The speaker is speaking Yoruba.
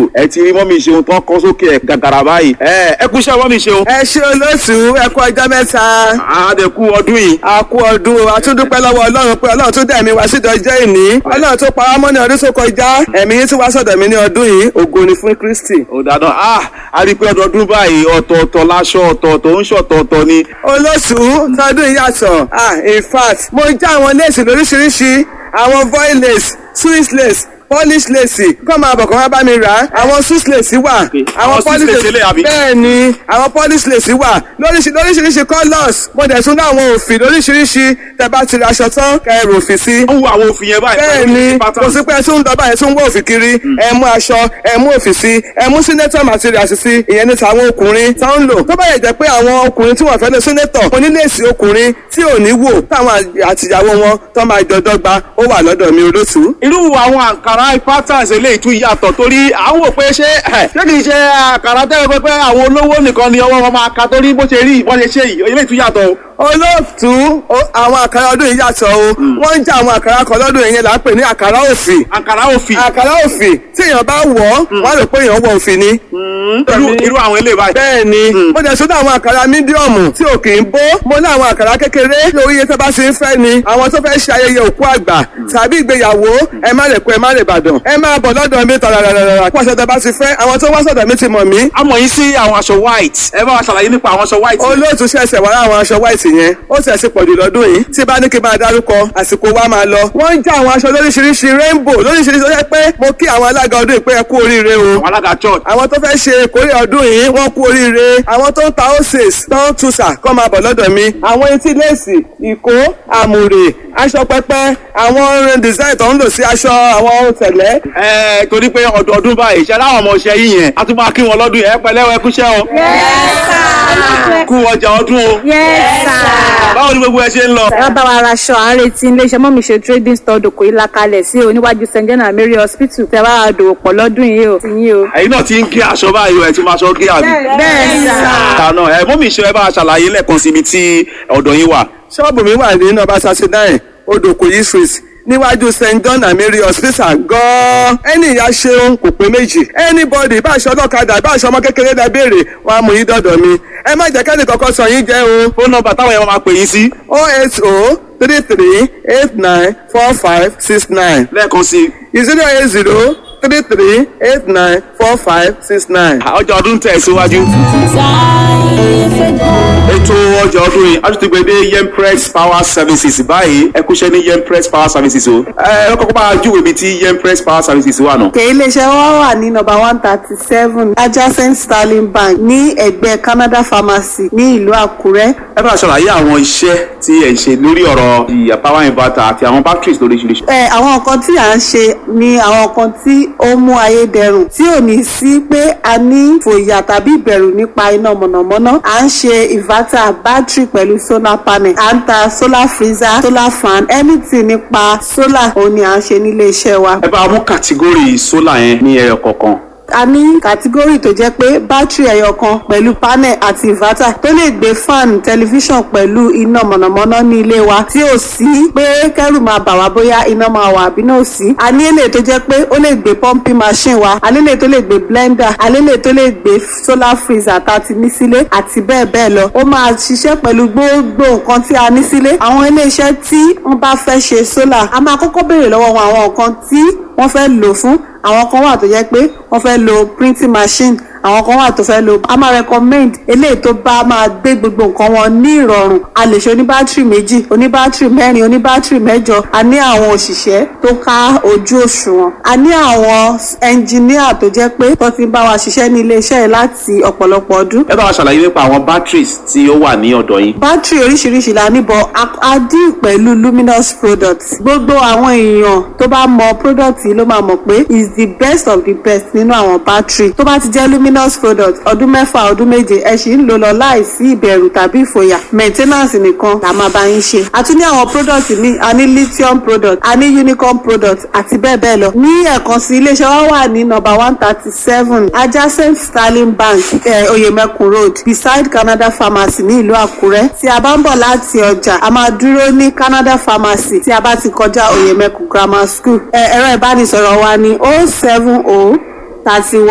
ẹ ti rí mọ́mí ṣeun tán kọ́ sókè ẹ̀ gàgàrà báyìí ẹ ẹ kú iṣẹ́ mọ́mí ṣeun. ẹ ṣe olóòtú ẹ kú ọjọ́ mẹ́ta. àádẹ́kù ọdún yìí. a kú ọdún o a tún dúpẹ́ lọ́wọ́ ọlọ́run pé ọlọ́run tún dẹ̀mí wá sídọ̀ jẹ́ ìní ọlọ́run tó pa wá mọ́ ní ọdún tó kọjá ẹ̀mí yín tún wá sọ̀dọ̀ mi ní ọdún yìí ògo ni fún Kristi. ó dáadáa ah a rí i pé ọdọọdún báyìí ọ̀tọ̀ọ̀tọ̀ láṣọ ọ̀tọ̀ọ̀tọ̀ ń ṣọ̀tọ̀ọ̀tọ̀ ni. olóòtú tọdún yìí yàtọ̀ ah in fact mo já àwọn léèsì lóríṣiríṣi àwọn voil lace swiss lace polish lace kọ́ máa bọ̀ kọ́ máa bá mi rà á àwọn swiss lace wà Àwọn Swiss lace eléyìí àbí? bẹ́ẹ̀ ni àwọn polish lace wà lóríṣi- lóríṣiríṣi colours mo dẹ̀ tún ní àwọn òfì lóríṣiríṣi tẹ́ bá ti ra aṣọ tán kẹrù òfì sí ó ń wo àwọn òfin yẹn báyìí. bẹ́ẹ̀ pẹ̀lú ni pattern. kò sí pé ẹ tún ń dọ́bà ẹ tún ń wọ́ òfì kiri ẹ mú aṣọ ẹ mú òfì sí ẹ mú senator materials sí ìyẹn ní tàwọn ọkùnrin tó ń lò tó bá yẹ jẹ́ pé àwọn ọkùnrin tí wọ́n fẹ́ lọ senator oníléèsì ọkùnrin tí ò ní wò táwọn àtìyàwó wọn tó máa jọ dọ́gba ó wà lọ́dọ̀ mi olóṣù. irú àwọn àǹkárá patterns eléyìí tún yàtọ̀ torí à ń wò pé ṣé ẹ̀, ṣé kìí ṣe àǹkárá tẹ́lẹ̀ pé pé àwọn olówó nìkan ni ọwọ́ wọn máa ka torí bó ṣe rí ìbọn ṣe ṣe yìí eléyìí tún yàtọ̀ o. olóòtú o- àwọn àkàrà ọdún yìí yàtọ̀ o wọ́n ń já àwọn àkàrà kan lọ́dún yìí yẹn là ń pè ní àkàrà òfì àǹkárá òfì àkàrà òfì tí èèyàn bá wọ̀ ọ́ wọ́n á rò pé èèyàn wọ òfì ni. irú irú àwọn eléyìí báyìí. bẹ́ẹ̀ ni mo dẹ̀ sọ́dọ̀ àwọn àkàrà mídíọ̀mù tí ò kì í bó mo ní àwọn àkàrà kékeré lórí iye tó bá ti ń fẹ́ ni àwọn tó fẹ́ ṣe ayẹyẹ òkú àgbà tàbí ìgbéyàwó ẹ má lè kó ẹ má lè bàdàn ẹ máa bọ̀ lọ́dọ̀ mi tàràràràrà pàṣẹ tó bá ti fẹ́ àwọn tó wá sọ̀dọ̀ mi ti mọ̀ mí a mọ̀ yín sí àwọn aṣọ white ẹ bá wa ṣàlàyé nípa àwọn aṣọ white. olóòtú ṣẹ̀ṣẹ̀ wá láwọn aṣọ white yẹn ó sì ẹ̀sìn pọ̀jù lọ́dún yìí tí bá ní kí n bá dárúkọ àsìkò wa máa lọ. wọ́n ń já àwọn aṣọ lóríṣiríṣi rainbow lóríṣiríṣi ó yẹ pé mo kí àwọn alága ọdún yìí pé ẹ kú oríire o. àwọn alága church. àwọn tó fẹ́ ṣe ìkórè ọdún yìí wọ́n kú oríire àwọn tó ń ta oses tó ń tuṣà kọ́ máa bọ̀ lọ́dọ̀ mi. àwọn etí léèsì ìkó àmùrè aṣọ pẹpẹ àwọn design tó ń lò sí aṣọ àwọn tẹ̀lẹ́. ẹ torí pé ọdọọdún báyìí ṣe láwọn ọmọ ṣe yín yẹn a tún máa kí wọn lọ́dún yẹn ẹ pẹ̀lẹ́ ẹ kúṣẹ́ o. kú ọjà ọdún o. Yes, sir. báwo ni gbogbo ẹ ṣe ń lọ. ẹ bá wa raṣọ à ń retí iléeṣẹ́ mọ́mí ṣe trading store dòkò yìí lakalẹ̀ sí oníwájú st john and mary hospital tẹ bá wa dòwò pọ̀ lọ́dún yìí o ti yín o. ẹ̀yin náà ti ń gé aṣọ báyìí o ẹ ti máa ṣọ gé àbí. bẹ́ẹ̀ sà. àná ẹ mọ́mí ṣe ẹ bá a ṣàlàyé lẹ́ẹ̀kan sí ibi tí ọ̀dọ̀ yín wà. ṣọ́ọ̀bù mi wà ní nọ́mbà thirty nine odòkòyí street níwájú st john and mary hospital gan-an ẹni ìyá ṣeun kò pé méjì anybody bá aṣọ ọlọ́kadà bá aṣọ ọmọ kékeré dá béèrè wọn á mú yín dọ̀dọ̀ mi ẹ má jẹ́ kẹ́ni kankan sọ yín jẹ́ o fóònù nọ́mbà táwọn yẹn máa pè yín sí. oh eight oh three three eight nine four five six nine lẹ́ẹ̀kan sí i. zero eight zero three three eight nine four five six nine. ọjà ọdún tẹ̀ síwájú. ètò ọjà ọdún yìí a tún ti gbé dé yempress power services báyìí ẹ kúṣẹ́ ní yempress power services o. ẹ ẹ kọ́kọ́ bá a júwèé ibi tí yempress power services wà nù. òkè iléeṣẹ́ wa wà ní nọ́mbà one thirty seven adjacent sterling bank ní ẹ̀gbẹ́ canada pharmacy ní ìlú àkúrẹ́. ẹ bá a ṣàlàyé àwọn iṣẹ́ tí ẹ̀ ń ṣe lórí ọ̀rọ̀ ìyá power inverter àti àwọn batteries lóríṣiríṣi. ẹ àwọn nǹkan tí à ń ṣe ni àwọn nǹkan tí ó mú ayé dẹrùn tí ò ní sí pé a ní fòyà tàbí ìbẹ̀rù nípa iná mọ̀nàmọ́ná à ń ṣe inverter battery pẹ̀lú solar panel à ń ta solar freezer solar fan anything nípa solar òun ni à ń ṣe nílé iṣẹ́ wa. ẹ bá a mú kàtígórì sólà yẹn ní ẹyọ kọ̀ọ̀kan. a ní kàtígórì tó jẹ́ pé bátìrì ẹyọ kan pẹ̀lú panel àti inverter tó lè gbé fan tẹlifíṣàn pẹ̀lú iná mọ̀nàmọ́ná ní ilé wa tí ò sí pé kẹ́rù máa bà wá bóyá iná máa wà àbí náà ò sí. a ní èlé tó jẹ́ pé ó lè gbé pumping machine wa a ní èlé tó lè gbé blender a ní èlé tó lè gbé solar freezer tá a ti ní sílé àti bẹ́ẹ̀ bẹ́ẹ̀ lọ. ó máa ṣiṣẹ́ pẹ̀lú gbogbo nǹkan tí a ní sílé. àwọn iléeṣẹ́ tí wọ́n bá fẹ́ ṣe solar a máa kọ́kọ́ béèrè lọ́wọ́ wọn àwọn nǹkan tí wọ́n fẹ́ lò fún àwọn kan wà tó jẹ́ pé wọ́n fẹ́ lo printing machine àwọn kan wà tó fẹ́ lo a máa recommend eléyìí tó bá máa gbé gbogbo nǹkan wọn ní ìrọ̀rùn a lè ṣe oníbátìrì méjì oníbátìrì mẹ́rin oníbátìrì mẹ́jọ a ní àwọn òṣìṣẹ́ tó ká ojú òṣùwọ̀n a ní àwọn ẹnjìníà tó jẹ́ pé tó ti ń bá wa ṣiṣẹ́ ní iléeṣẹ́ yìí láti ọ̀pọ̀lọpọ̀ ọdún ẹ bá wa ṣàlàyé nípa àwọn batteries tí ó wà ní ọ̀dọ̀ yín. bátìrì oríṣiríṣi la níbọ̀ a dín pẹ̀lú luminous products gbogbo àwọn èèyàn tó bá mọ product yìí ló máa mọ̀ pé is the best of the best nínú àwọn bátìrì tó bá ti jẹ́ luminous product ọdún mẹ́fà ọdún méje ẹ sì ń lò lọ láìsí ìbẹ̀rù tàbí ìfòyà maintenance nìkan la máa bá yín ṣe a tún ní àwọn product míì a ní lithium product a ní unicorn product àti bẹ́ẹ̀ bẹ́ẹ̀ lọ ní ẹ̀kan sí iléeṣẹ́ wa wà ní number one thirty seven adjacent sterling bank eh, oyemekun road beside canada pharmacy ní ìlú àkúrẹ́ tí a bá ń bọ̀ láti ọjà a máa dúró ní canada pharmacy tí a bá ti kọjá oyemekun grammar school ẹ̀rọ ìbánisọ̀rọ̀ wa ní oh seven oh thirty one.